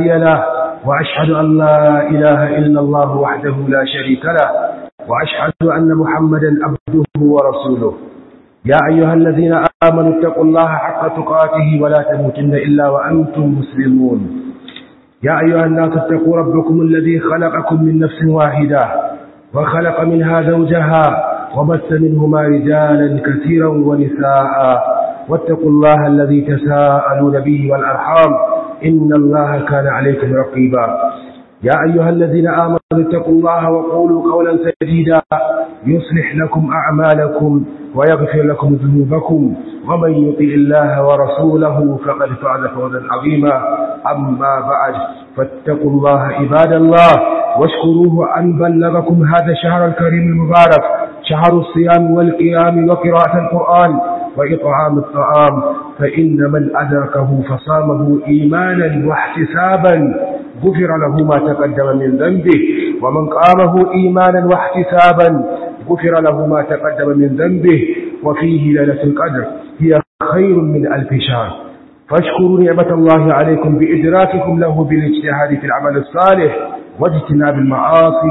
هادي له وأشهد أن لا إله إلا الله وحده لا شريك له وأشهد أن محمدا عبده ورسوله يا أيها الذين آمنوا اتقوا الله حق تقاته ولا تموتن إلا وأنتم مسلمون يا أيها الناس اتقوا ربكم الذي خلقكم من نفس واحدة وخلق منها زوجها وبث منهما رجالا كثيرا ونساء واتقوا الله الذي تساءلون به والأرحام إن الله كان عليكم رقيبا يا أيها الذين آمنوا اتقوا الله وقولوا قولا سديدا يصلح لكم أعمالكم ويغفر لكم ذنوبكم ومن يطع الله ورسوله فقد فعل فوزا عظيما أما بعد فاتقوا الله عباد الله واشكروه أن بلغكم هذا الشهر الكريم المبارك شهر الصيام والقيام وقراءة القرآن وإطعام الطعام فإن من أدركه فصامه إيمانا واحتسابا غفر له ما تقدم من ذنبه ومن قامه إيمانا واحتسابا غفر له ما تقدم من ذنبه وفيه ليلة القدر هي خير من ألف شهر فاشكروا نعمة الله عليكم بإدراككم له بالاجتهاد في العمل الصالح واجتناب المعاصي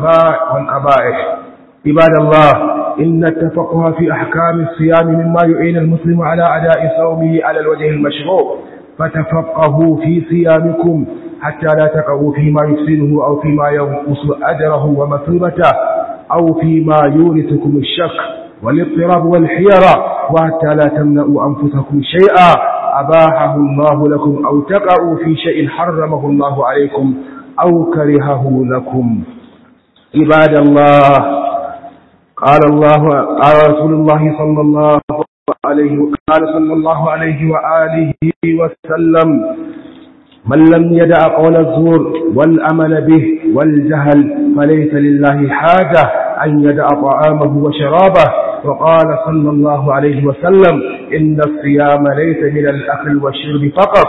والقبائح عباد الله إن التفقه في أحكام الصيام مما يعين المسلم على أداء صومه على الوجه المشروع فتفقهوا في صيامكم حتى لا تقعوا فيما يفسده أو فيما ينقص أجره ومثوبته أو فيما يورثكم الشك والاضطراب والحيرة وحتى لا تمنعوا أنفسكم شيئا أباحه الله لكم أو تقعوا في شيء حرمه الله عليكم أو كرهه لكم عباد الله قال الله قال رسول الله صلى الله عليه قال صلى الله عليه وآله وسلم من لم يدع قول الزور والأمل به والجهل فليس لله حاجة أن يدع طعامه وشرابه وقال صلى الله عليه وسلم إن الصيام ليس من الأكل والشرب فقط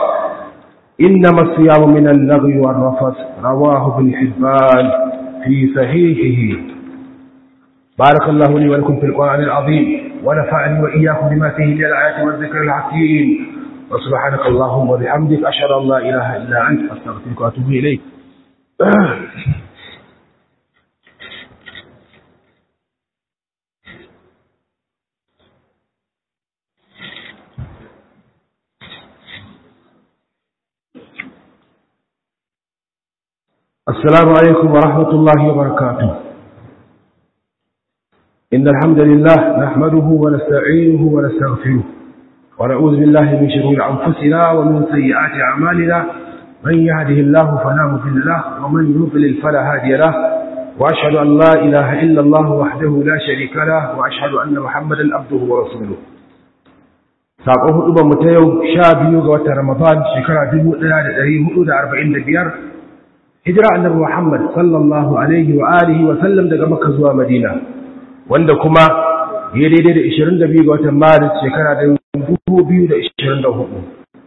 إنما الصيام من اللغو والرفث رواه ابن حبان في صحيحه بارك الله لي ولكم في القرآن العظيم ونفعني وإياكم بما فيه من الآيات والذكر الحكيم وسبحانك اللهم وبحمدك أشهد أن لا إله إلا أنت أستغفرك وأتوب إليك السلام عليكم ورحمة الله وبركاته إن الحمد لله نحمده ونستعينه ونستغفره ونعوذ بالله من شرور أنفسنا ومن سيئات أعمالنا من يهده الله فلا مضل له ومن يضلل فلا هادي له وأشهد أن لا إله إلا الله وحده لا شريك له وأشهد أن محمدا عبده ورسوله saƙon hudu ba mu ta yau sha biyu ga watan ramadan shekara dubu ɗaya da ɗari hudu da arba'in da biyar hijira annabi muhammad sallallahu alaihi wa alihi wa sallam daga makka zuwa madina wanda kuma ya daidai da 22 ga watan maris shekara da 2024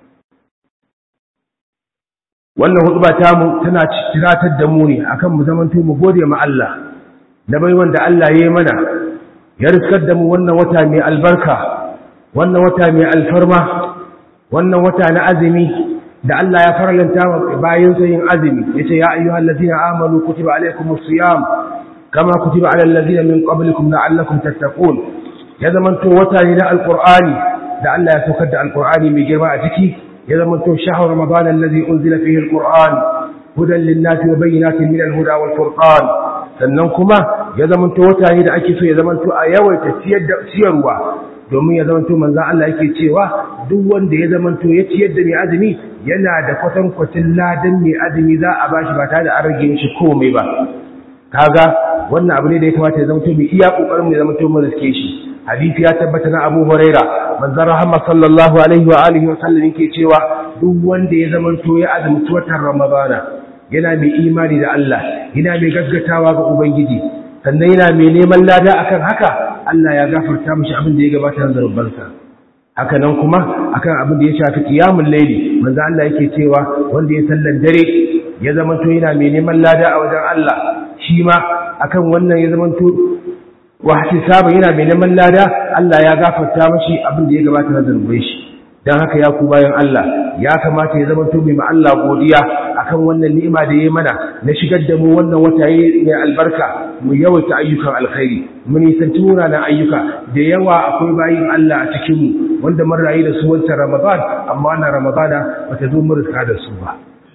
wannan hutuba tamu tana tiratar da mu ne akan mu zamanto mu gode ma Allah da bai wanda Allah ya yi mana ya riskar da mu wannan wata mai albarka wannan wata mai alfarma wannan wata na azumi da Allah ya farlanta wa bayan yin azumi yace ya ayyuhal ladina amanu kutiba alaykumus siyam kama kutiba alal ladina min qablikum la'allakum tattaqun ya zamanto wata ne na alqur'ani da Allah ya saukar da alqur'ani mai girma a ciki ya zamanto shahru ramadan alladhi unzila fihi alqur'an hudan lin-nasi wa bayyinatin min al-huda wal furqan sannan kuma ya zamanto wata ne da ake so ya zamanto a yawaita ciyar da ciyarwa domin ya zamanto manzo Allah yake cewa duk wanda ya zamanto ya ciyar da mai azumi yana da kwatankwacin ladan mai azumi za a bashi ba tare da an rage shi komai ba kaga wannan abu ne da ya kamata ya zamanto mai iya kokarin mai zamanto mu riske shi hadisi ya tabbata na Abu Huraira manzon rahama sallallahu alaihi wa alihi wa sallam yake cewa duk wanda ya zamanto ya azumci watan Ramadana yana mai imani da Allah yana mai gaggatawa ga ubangiji sannan yana mai neman lada akan haka Allah ya gafarta mishi abin da ya gabata na zarbansa haka nan kuma akan abin da ya shafi qiyamul layli manzo Allah yake cewa wanda ya sallan dare ya zamanto yana mai neman lada a wajen Allah shi ma akan wannan ya zamanto wa ihtisaba yana mai neman lada Allah ya gafarta mishi abin da ya gabata na zarban shi dan haka ya ku bayan Allah ya kamata ya zama to mai ma Allah godiya akan wannan ni'ima da yayi mana na shigar da mu wannan wata yayi mai albarka mu yawaita ayyukan alkhairi mu nisanci munanan ayyuka da yawa akwai bayin Allah a cikin mu wanda mun rayu da su wancan Ramadan amma wannan Ramadana bata zo mu riska da su ba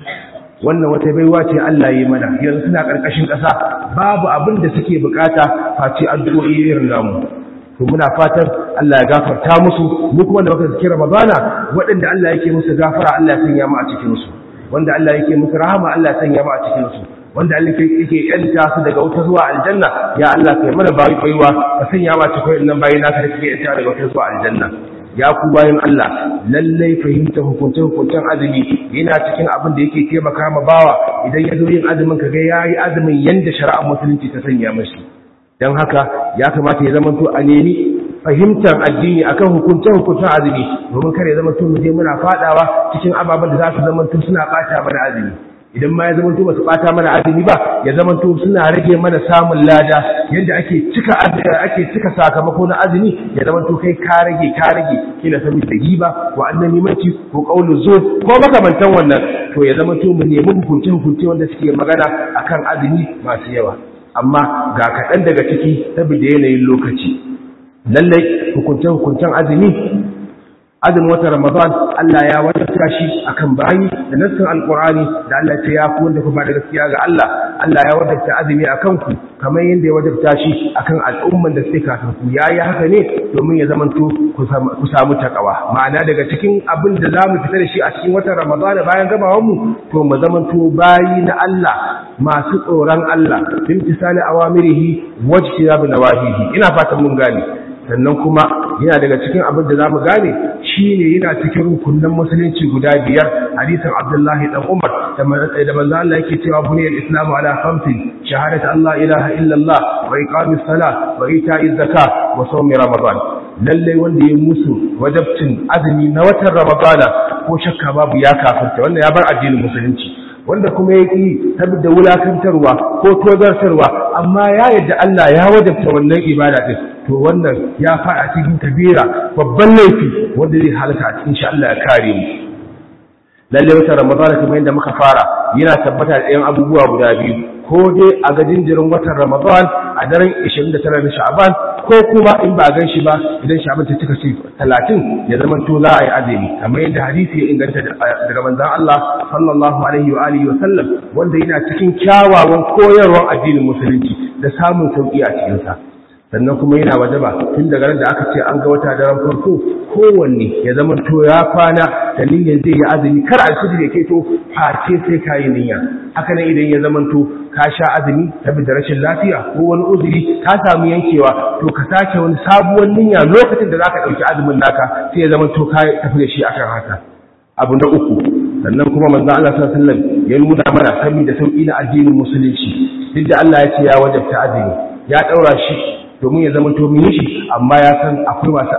wannan wata baiwa ce Allah yi mana yanzu suna ƙarƙashin ƙasa babu abin da suke bukata face addu'o'i irin namu to muna fatan Allah ya gafarta musu mu kuma da muka zikira Ramadana waɗanda Allah yake musu gafara Allah ya sanya mu a cikin su wanda Allah yake musu rahama Allah ya sanya mu a cikin su wanda Allah yake yanta su daga wuta zuwa aljanna ya Allah kai mana bayi baiwa ka sanya mu a cikin nan bayi naka da kake yanta daga wuta zuwa aljanna ya ku bayan Allah lallai fahimta hukuncin hukuncin azumi yana cikin abin da yake taimaka ma bawa idan ya zo yin azumin ka ga yayi azumin yanda shari'ar musulunci ta sanya mashi dan haka ya kamata ya zama to a nemi fahimtar addini akan hukuncin hukuncin azumi domin kare zama to mu je muna fadawa cikin ababen da za su zama to suna bata mana azumi idan ma ya zama to basu bata mana azumi ba ya zama to suna rage mana samun lada yadda ake cika ake cika sakamako na azumi ya zama to kai ka rage ka rage kila saboda giba ko annabi mace ko qaulu zo ko makamantan wannan to ya zama to mu nemi hukunci hukunci wanda suke magana akan azumi masu yawa amma ga kaɗan daga ciki saboda yanayin lokaci lallai hukuncen hukuncen azumi azumin watan Ramadan Allah ya wajabta shi akan bayi da nassin Alqur'ani da Allah ya ce ya ku wanda ku ba da gaskiya ga Allah Allah ya wajabta azumi akan ku kamar yadda ya wajabta shi akan al'umman da suke kafin ku yayi haka ne domin ya zamanto ku samu takawa ma'ana daga cikin abin da zamu fita da shi a cikin watan Ramadan bayan gabawan mu to mu zamanto bayi na Allah masu tsoron Allah bimtisali awamirihi wajtinabi nawahihi ina fatan mun gane sannan kuma yana daga cikin abin da zamu gane shine yana cikin rukunin musulunci guda biyar hadisin Abdullahi dan Umar da manzo Allah yake cewa buniyal islamu ala khamsin shahadatu Allah ilaha illallah wa iqamis salah wa ita'iz zakat wa sawmi ramadan lalle wanda ya musu wajabcin azumi na watan ramadana ko shakka babu ya kafirta wannan ya bar addinin musulunci wanda kuma ya ƙi saboda wulakantarwa ko tozartarwa amma ya yadda Allah ya wajabta wannan ibada din to wannan ya fara cikin kabira babban laifi wanda zai halaka a cikin shi Allah ya kare mu lalle wata ramadana kuma yadda muka fara yana tabbata da ɗayan abubuwa guda biyu ko dai a ga jinjirin watan ramadan a daren 29 na sha'aban ko kuma in ba a gan shi ba idan sha'aban ta cika ce 30 ya zama to za a yi azumi kamar yadda hadisi ya inganta daga manzon Allah sallallahu alaihi wa alihi wa sallam wanda yana cikin kyawawan koyarwar addinin musulunci da samun sauki a cikin sa sannan kuma yana wajaba tun daga da aka ce an ga wata daren farko kowanne ya zama to ya kwana da niyyar zai yi azumi kar alfijir ya keto face sai ka yi niyya haka nan idan ya zama to ka sha azumi saboda rashin lafiya ko wani uzuri ka samu yankewa to ka sake wani sabuwar niyya lokacin da zaka dauki azumin naka sai ya zama to ka tafi da shi akan haka abu na uku sannan kuma manzo Allah sallallahu alaihi wasallam ya nuna mana saboda sauki na addinin musulunci duk da Allah ya ce ya wajabta azumi ya daura shi domin ya zama to shi amma ya san akwai masu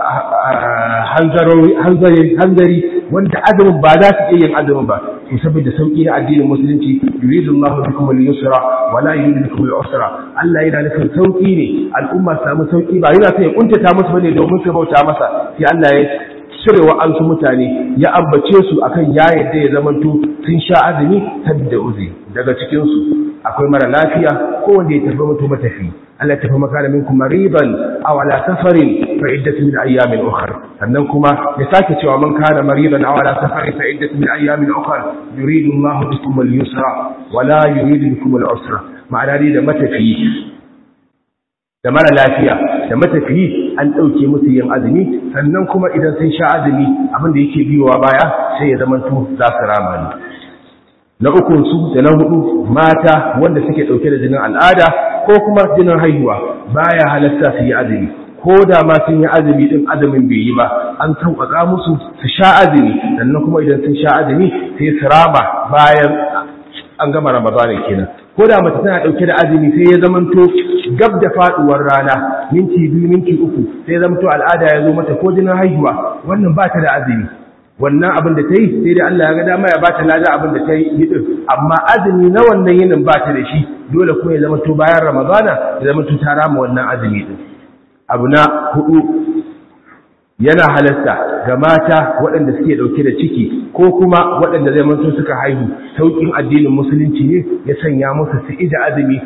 hanzari wanda azumin ba za su iya yin azumin ba to saboda sauki na addinin musulunci yuridu Allah bikum al-yusra wa la yuridu bikum al-usra Allah yana nufin sauki ne al'umma su samu sauki ba yana son ya kuntata musu bane domin su bauta masa sai Allah ya cire wa an su mutane ya ambace su akan ya yadda ya zamanto sun sha azumi saboda uzi daga cikin su akwai mara lafiya ko wanda ya tafi mutu matafi Allah tafi makana minkum mariban aw ala safarin fa iddatu min ayyamin ukhra sannan kuma ya sake cewa man kana mariban aw ala safarin fa iddatu min ayyamin ukhra yuridu Allahu bikum al-yusra wa la yuridu bikum al-usra ma'ana dai da matafi da mara lafiya da matafiyi an ɗauke musu yin azumi sannan kuma idan sun sha azumi abin da yake biyowa baya sai ya zama to za su rama ne na ukun su da na hudu mata wanda suke ɗauke da jinin al'ada ko kuma jinin haihuwa baya halatta su yi azumi ko da ma sun yi azumi din azumin bai yi ba an sauƙaƙa musu su sha azumi sannan kuma idan sun sha azumi sai su rama bayan an gama ramadana kenan ko da mace tana dauke da azumi sai ya zamanto gab da faduwar rana minti biyu minti uku sai ya zamanto al'ada ya zo mata ko jinin haihuwa wannan ba ta da azumi wannan abin da ta yi sai dai Allah ya ga dama ya ba ta lada abin da ta yi din amma azumi na wannan yinin ba ta da shi dole kuma ya zamanto bayan ramadana ya zamanto ta rama wannan azumi din abu na hudu yana halasta ga mata waɗanda suke ɗauke da ciki ko kuma waɗanda zai manto suka haihu sauƙin addinin musulunci ne ya sanya musu su ija azumi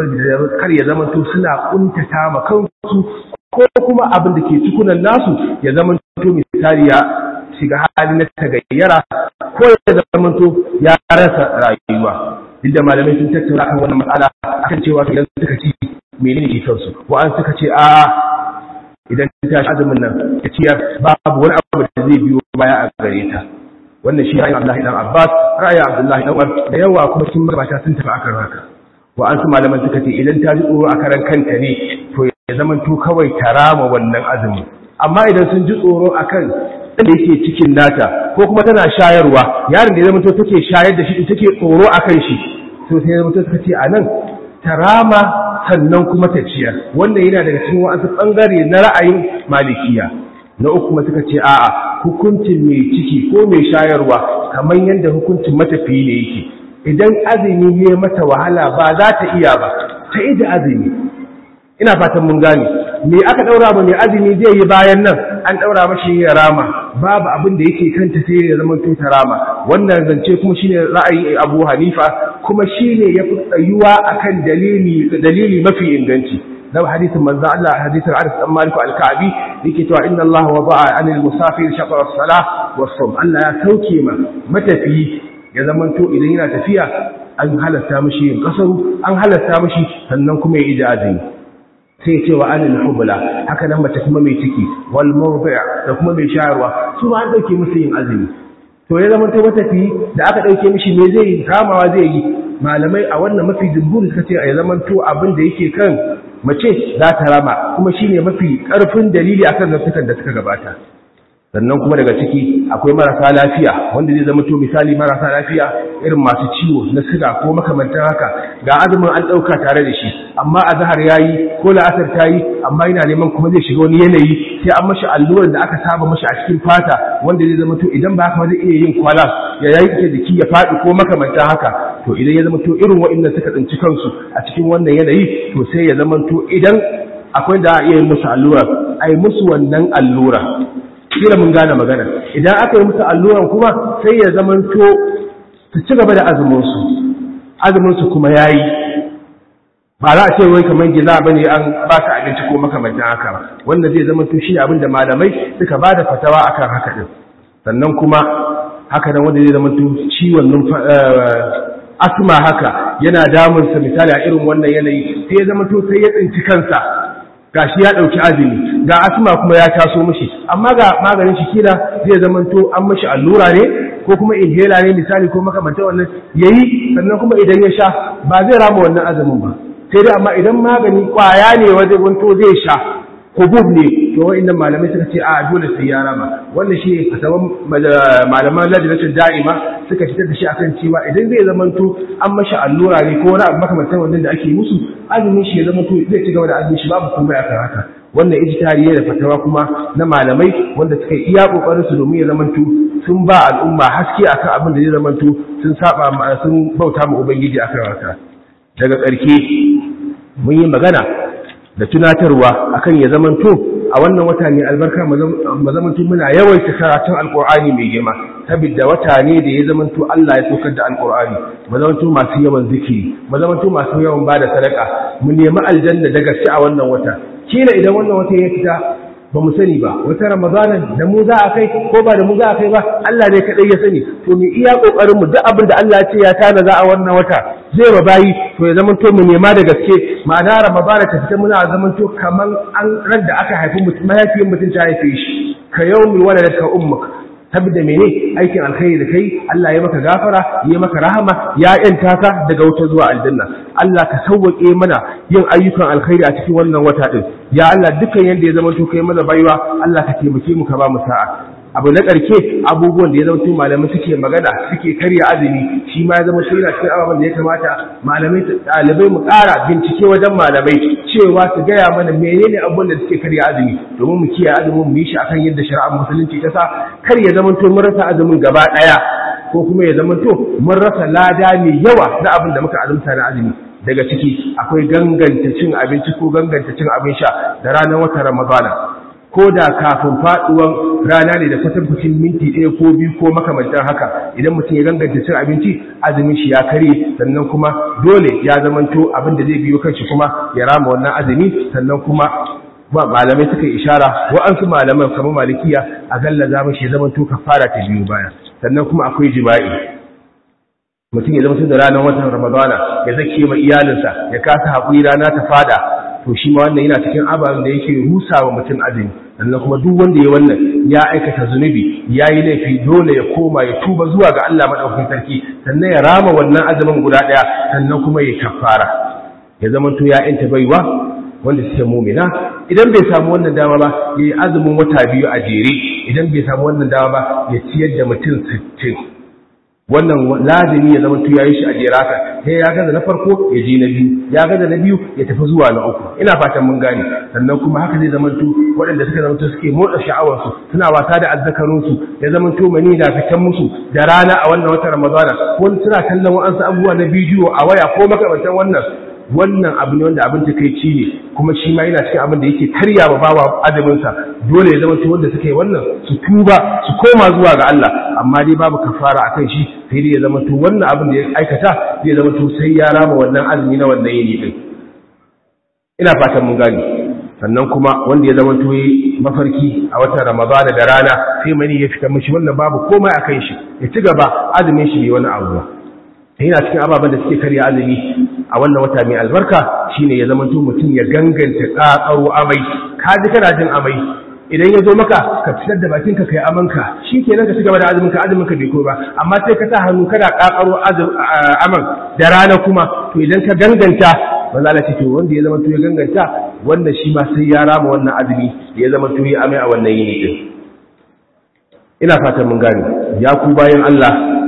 kar ya zamanto suna kuntata ma kansu ko kuma abin da ke cikunan nasu ya zamanto misali ya shiga hali na tagayyara ko ya zamanto ya rasa rayuwa inda malamai sun tattauna kan wannan matsala akan cewa idan suka ci menene ke kansu wa'an suka ce a'a idan ta shi azumin nan ta ciyar babu wani abu da zai biyo baya a gare ta wannan shi ra'ayin Abdullahi dan Abbas ra'ayin Abdullahi dan Umar da yawa kuma sun mabata sun tafi akan haka wa an su malaman suka ce idan ta ji tsoro a karan kanta ne to ya zama to kawai ta rama wannan azumi amma idan sun ji tsoro akan da yake cikin nata ko kuma tana shayarwa yaron da ya zama to take shayar da shi take tsoro akan shi to sai ya zama to suka ce anan ta rama sannan kuma ta ciyar wannan yana daga cikin wasu bangare na ra'ayin malikiya na uku kuma suka ce a'a hukuncin mai ciki ko mai shayarwa kamar yadda hukuncin matafiyi ne yake idan azumi ya mata wahala ba za ta iya ba ta ida azumi ina fatan mun gane me aka daura ba mai azumi zai yi bayan nan an daura mashi ya rama babu abin da yake kanta sai ya zama to ta rama wannan zance kuma shine ra'ayin Abu Hanifa kuma shine yafi tsayuwa akan dalili dalili mafi inganci لو حديث من ذا الله حديث العرس أم مالك الكعبي لكتوا إن الله وضع عن المسافر شطر الصلاة والصوم ألا يسوكي ما متى فيه ya zamanto idan yana tafiya an halatta mishi yin kasaru an halatta mishi sannan kuma ya ija azumi sai ce wa anil hubla haka nan mace kuma mai ciki wal mawdi' da kuma mai shayarwa su ma an dauke musu yin azumi to ya zamanto matafi da aka dauke mishi me zai yi kamawa zai yi malamai a wannan mafi jumhuri suka ce ya zamanto abin da yake kan mace za ta rama kuma shine mafi karfin dalili akan zantukan da suka gabata sannan kuma daga ciki akwai marasa lafiya wanda zai zama to misali marasa lafiya irin masu ciwo na siga ko makamantan haka ga azumin an ɗauka tare da shi amma a zahar ya yi ko la'asar ta yi amma yana neman kuma zai shiga wani yanayi sai an mashi allurar da aka saba mashi a cikin fata wanda zai zama to idan ba haka zai iya yin kwala ya yanke jiki ya faɗi ko makamantan haka to idan ya zama to irin waɗannan suka tsinci kansu a cikin wannan yanayi to sai ya zama to idan akwai da a iya yin musu allura a yi musu wannan allura kila mun gane magana idan aka yi musu alluran kuma sai ya zamanto su ci gaba da azuminsu azuminsu kuma ya yi ba za a ce wai kamar giza ba ne an ba ka abinci ko makamantan haka ba wanda zai zamanto shi abin da malamai suka ba da fatawa akan haka din sannan kuma haka nan wanda zai zamanto ciwon asma haka yana damunsa misali a irin wannan yanayi sai ya zamanto sai ya tsinci kansa gashi ya ɗauki azumi ga asma kuma ya taso mishi amma ga maganin shi kila zai zamanto an mishi allura ne ko kuma inhaler ne misali ko makamantar wannan yayi sannan kuma idan ya sha ba zai rama wannan azumin ba sai dai amma idan magani kwaya ne wajen wanto zai sha hubub ne to wa'annan malamai suka ce a dole sai ya rama wannan shi fatawan malaman lajinatul da'ima suka fitar da shi akan cewa idan zai zamanto an mashi allura ne ko wani abu makamantar wannan da ake musu azumin shi ya zamanto zai ci gaba da azumin shi babu komai akan haka wannan ijtihadi ne da fatawa kuma na malamai wanda suka iya kokarin su domin ya zamanto sun ba al'umma haske akan abin da zai zamanto sun saba sun bauta ma ubangiji akan haka daga ƙarke mun yi magana da tunatarwa akan ya zamanto a wannan wata ne albarka mazamanto muna yawaita karatun alkur'ani mai girma saboda wata ne da ya zamanto Allah ya saukar da alkur'ani mazamanto masu yawan zikiri mazamanto masu yawan bada sadaka mu nemi aljanna da gaske a wannan wata kila idan wannan wata ya fita ba mu sani ba wata ramadanan da mu za a kai ko ba da mu za a kai ba Allah ne kadai ya sani to mu iya kokarin mu duk abin da Allah ya ce ya tana za a wannan wata zai ba bayi to ya zama to mu nema da gaske ma'ana ramadana ta fita muna zaman to kaman an ran da aka haifi mutum mahaifiyar mutum ta haife shi ka yawmi waladaka ummuk saboda mene aikin alkhairi da kai Allah ya maka gafara ya maka rahama ya yanta ka daga wuta zuwa aljanna Allah ka sauwake mana yin ayyukan alkhairi a cikin wannan wata din ya Allah dukkan yanda ya zama to kai mana baiwa Allah ka taimake mu ka ba mu sa'a abu na ƙarke abubuwan da ya zama malamai suke magana suke karya azumi shi ma ya zama shi yana cikin ababen da ya kamata malamai ɗalibai mu ƙara bincike wajen malamai cewa su gaya mana menene abubuwan da suke karya azumi domin mu kiyaye azumin mu yi shi akan yadda shari'ar musulunci ta sa kar ya zama to mun rasa azumin gaba ɗaya ko kuma ya zama to mun rasa lada mai yawa na abin da muka azumta na azumi daga ciki akwai ganganta cin abinci ko ganganta cin abin sha da ranar watan ramadana ko da kafin faduwan rana ne da kwatankwacin minti ɗaya ko biyu ko makamantan haka idan mutum ya ganganta cin abinci azumin shi ya kare sannan kuma dole ya zamanto abin da zai biyo kanshi kuma ya rama wannan azumi sannan kuma malamai suka yi ishara wa'ansu malaman kamar malikiya a galla za shi ya zamanto kafara ta biyu baya sannan kuma akwai jima'i mutum ya zama da ranar watan ramadana ya zake ma iyalinsa ya kasa haƙuri rana ta fada to shi ma wannan yana cikin ababen da yake rusa wa mutum azumi sannan kuma duk wanda ya wannan ya aikata zunubi ya yi laifi dole ya koma ya tuba zuwa ga Allah maɗaukakin sarki sannan ya rama wannan azumin guda ɗaya sannan kuma ya kafara ya zama to ya yanta baiwa wanda suke mumina idan bai samu wannan dama ba ya yi azumin wata biyu a jere idan bai samu wannan dama ba ya ciyar da mutum sittin wannan lazimi ya zama ya yi shi a jeraka sai ya gaza na farko ya je na biyu ya gaza na biyu ya tafi zuwa na uku ina fatan mun gane sannan kuma haka zai zama waɗanda suka zama suke motsa sha'awarsu suna wasa da azzakarunsu ya zama mani na fitan musu da rana a wannan watan ramadana ko suna kallon wa'ansu abubuwa na bidiyo a waya ko makamantan wannan wannan abu ne wanda abin takaici ne kuma shi ma yana cikin abin da yake karya wa bawa adaminsa dole ya zama wanda suka yi wannan su tuba su koma zuwa ga Allah amma dai babu kafara akan shi sai dai ya zama to wannan abin da ya aikata zai zama to sai ya rama wannan azumi na wannan yini din ina fatan mun gani sannan kuma wanda ya zama to mafarki a watan Ramadana da rana sai mani ya fita mishi wannan babu komai akan shi ya ci gaba azumin shi bai wani abu ba yana cikin ababen da suke karya azumi a wannan wata mai albarka shine ya zama mutum ya ganganta kakaro amai ka ji kana jin amai idan ya zo maka ka fitar da bakinka kai amanka shi kenan ka ci gaba da azumin ka azumin ka bai ko ba amma sai ka sa hannu kana kakaro aman da rana kuma to idan ka ganganta wanda Allah ce to wanda ya zama to ya ganganta wanda shi ma sai ya rama wannan azumi ya zama to ya amai a wannan yini din ina fatan mun gane ya ku bayan Allah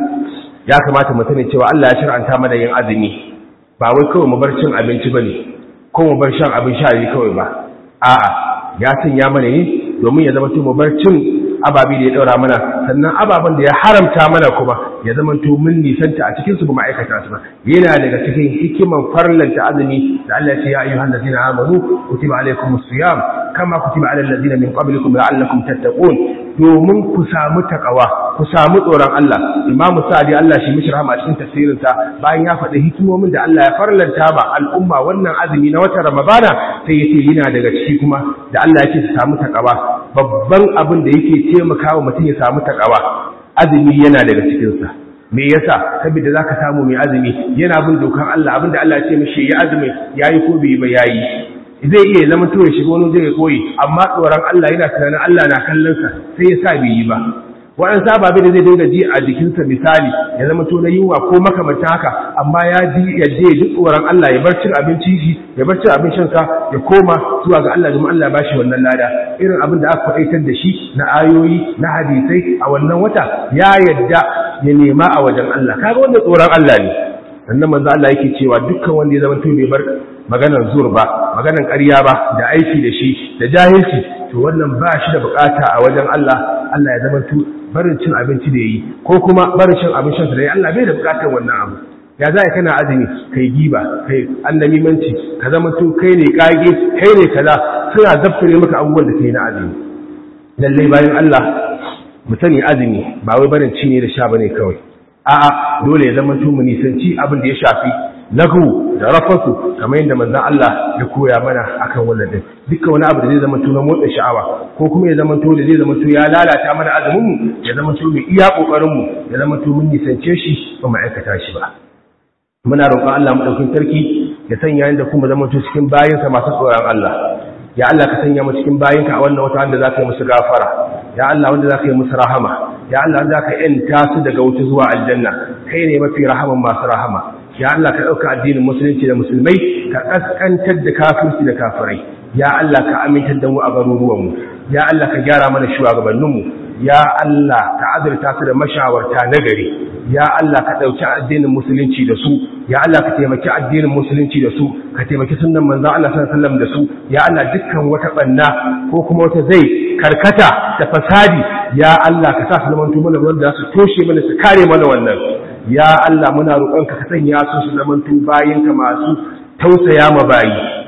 ya kamata mu sani cewa Allah ya shar'anta mana yin azumi ba wai kawai mu bar cin abinci bane ko mu bar shan abin sha ne kawai ba a'a ya sanya mana ne domin ya zama mu bar cin ababi da ya daura mana sannan ababen da ya haramta mana kuma ya zama to mun nisanta a cikin su ba ma'aikata su ba yana daga cikin hikiman farlanta azumi da Allah ya ce ya ayyuhan ladina amanu kutiba alaykumus siyam kama kutiba alal ladina min qablikum la'allakum tattaqun domin ku samu takawa ku samu tsoron Allah imamu sa'adi Allah shi mishi rahama cikin tafsirin sa bayan ya faɗi hikimomin da Allah ya farlanta ba al'umma wannan azumi na watan Ramadana sai yace yana daga ciki kuma da Allah yake su samu takawa babban abin da yake taimakawa mutum ya samu takawa azumi yana daga cikin sa me yasa saboda zaka samu mai azumi yana bin dokan Allah abinda Allah ya ce mishi ya azumi yayi ko bai ba yayi zai iya zama to ya shiga wani zai koyi amma tsoron Allah yana tunanin Allah na kallon sa sai ya sa bai yi ba waɗansu ababe da zai dinga ji a jikinsa misali ya zama to na yunwa ko makamantan haka amma ya ji ya je ji tsoron Allah ya bar cin abinci shi ya bar cin abin shansa ya koma zuwa ga Allah domin Allah ya bashi wannan lada irin abin da aka faɗaitar da shi na ayoyi na hadisai a wannan wata ya yadda ya nema a wajen Allah kaga wanda tsoron Allah ne sannan manzo Allah yake cewa dukkan wanda ya zama to bai bar maganar zur ba maganar ƙarya ba da aiki da shi da jahilci to wannan ba shi da bukata a wajen Allah Allah ya zama to barin cin abinci da yi ko kuma barin cin abin shan da yi Allah bai da bukatar wannan abu ya za kana azumi kai giba kai annamimanci ka zama to kai ne kage kai ne kaza suna zaftare maka abubuwan da kai na azumi lallai bayan Allah mu sani azumi ba wai barin ci ne da sha bane kawai a'a dole ya zama to mu nisanci abin da ya shafi lahu da rafasu kamar yadda manzon Allah ya koya mana akan wannan din dukkan wani abu da zai zama to na motsa sha'awa ko kuma ya zama to da zai zama to ya lalata mana azumin mu ya zama to mu iya kokarin mu ya zama to mun nisance shi ba mu aikata shi ba muna roƙon Allah mu daukin sarki ya sanya inda kuma zama to cikin bayinsa masu tsoron Allah ya Allah ka sanya mu cikin bayinka a wannan wata wanda zaka yi musu gafara ya Allah wanda zaka yi musu rahama ya Allah wanda zaka yanta su daga wuta zuwa aljanna kai ne mafi rahaman masu rahama ya Allah ka ɗauka addinin musulunci da musulmai ka ƙasƙantar da kafirci da kafirai ya Allah ka amintar da mu a garuruwanmu ya Allah ka gyara mana shugabanninmu ya Allah ka azurta su da mashawarta na gari ya Allah ka ɗauki addinin musulunci da su ya Allah ka taimaki addinin musulunci da su ka taimaki sunan manzon Allah sallallahu alaihi wasallam da su ya Allah dukkan wata banna ko kuma wata zai karkata da fasadi ya Allah ka sa su zamanto mana wanda su toshe mana su kare mana wannan ya Allah muna roƙonka ka sanya su su zamanto bayinka masu tausaya ma bayi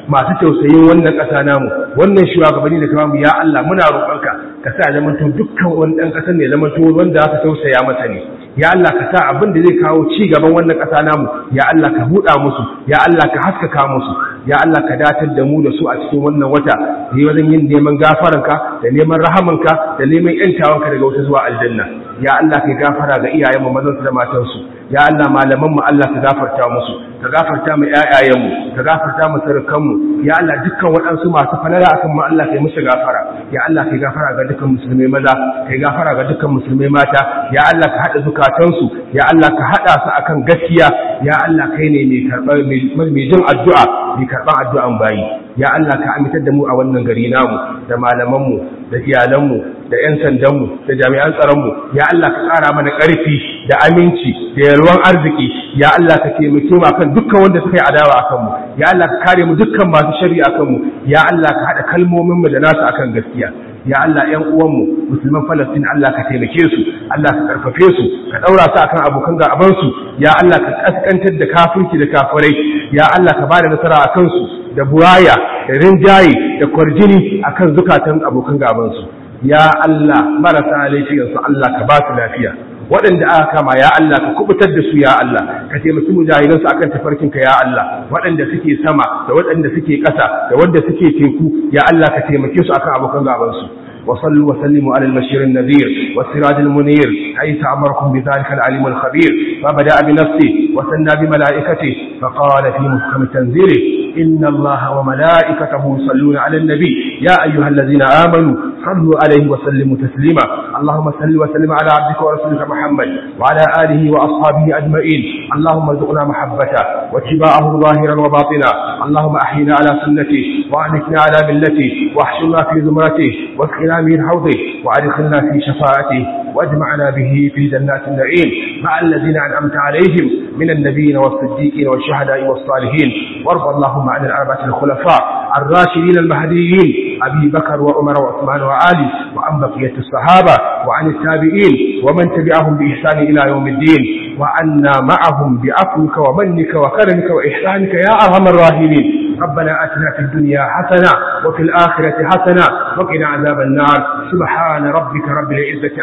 masu tausayin wannan ƙasa namu wannan shugabanni da kama ya Allah muna roƙonka ka sa zamanto dukkan wani ɗan ƙasar ne zamanto wanda aka tausaya masa ne ya Allah ka sa abin da zai kawo ci gaban wannan ƙasa namu ya Allah ka buɗa musu ya Allah ka haskaka musu ya Allah ka datar da mu da su a cikin wannan wata yi wajen yin neman gafaranka da neman rahamanka da neman yantawanka daga wata zuwa aljanna ya Allah ka gafara ga iyayenmu mazansu da matansu ya Allah malaman mu Allah ka gafarta musu ka gafarta mu ƴaƴayenmu ka gafarta mu sarukanmu ya Allah dukkan waɗansu masu falala akan mu Allah kai musu gafara ya Allah kai gafara ga dukkan musulmai maza kai gafara ga dukkan musulmai mata ya Allah ka haɗa zukatansu ya Allah ka haɗa su akan gaskiya ya Allah kai ne mai karɓar mai jin addu'a mai karɓar addu'an bayi ya Allah ka amintar da mu a wannan gari namu da malamanmu da iyalanmu da 'yan sandanmu da jami'an tsaronmu ya Allah ka ƙara mana ƙarfi da aminci da yalwan arziki ya Allah ka taimake mu akan dukkan wanda suka yi adawa akan mu ya Allah ka kare mu dukkan masu shari'a akan mu ya Allah ka haɗa kalmomin mu da nasu akan gaskiya ya Allah ƴan uwanmu musulman Falastin Allah ka taimake su Allah ka karfafe su ka daura su akan abokan gaban su ya Allah ka kaskantar da kafirci da kafirai ya Allah ka bada nasara akan su da buraya da rinjaye da kwarjini akan zukatan abokan gaban su ya Allah marasa laifiyar su Allah ka ba su lafiya waɗanda aka kama ya Allah ka kubutar da su ya Allah ka taimaki mujahidansu akan tafarkinka ya Allah waɗanda suke sama da waɗanda suke ƙasa da wanda suke teku ya Allah ka taimake su akan abokan gabansu وصلوا وسلموا على البشير النذير والسراج المنير حيث أمركم بذلك العليم الخبير فبدأ بنفسه وثنى بملائكته فقال في محكم تنزيله إن الله وملائكته يصلون على النبي يا أيها الذين آمنوا صلوا عليه وسلموا تسليما اللهم صل وسلم على عبدك ورسولك محمد وعلى آله وأصحابه أجمعين اللهم ارزقنا محبته واتباعه ظاهرا وباطنا اللهم أحينا على سنته وأهلكنا على ملته واحشرنا في زمرته واسقنا من حوضه وأدخلنا في شفاعته واجمعنا به في جنات النعيم مع الذين أنعمت عليهم من النبيين والصديقين والشهداء والصالحين وارض اللهم عن الأربعة الخلفاء الراشدين المهديين أبي بكر وعمر وعثمان وعلي وعن بقية الصحابة وعن التابعين ومن تبعهم بإحسان إلى يوم الدين وعنا معهم بعفوك ومنك وكرمك وإحسانك يا أرحم الراحمين ربنا آتنا في الدنيا حسنة وفي الآخرة حسنة وقنا عذاب النار سبحان ربك رب العزة